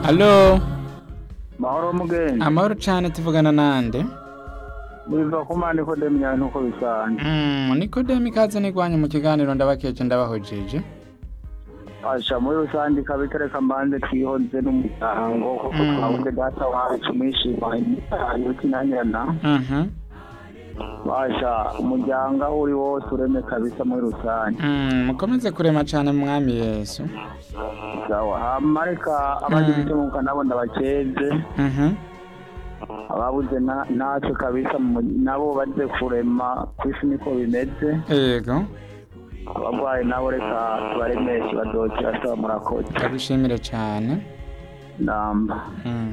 Halo, mahoro mugenzi amahoro cyane tuvugana nande? biva ku mande ko demyane uko bisanzwe Mm, Nikodemi ikaze nigwanye mu kiganiro ndabakeje ndabahojeje. asha muri rusange ikaba itereka mbanze twihonze n'umuryango kuko Mm. twabuze data wacu mwishima imitayo kinanyana Mhm. basha umuryango aho uri wose ureme kabisa muri rusange Mm, mukomeze kurema cyane mu mwami Yesu. sawa hama reka abagize icyo mwuka nabo ndabakeze Mhm. ababuze na- natwe kabisa mu- nabo baze kurema ku isi niko bimeze Yego, abarwayi nabo reka tubaremeshe badokera saba murakoze ndagushimire cyane. namba Mm.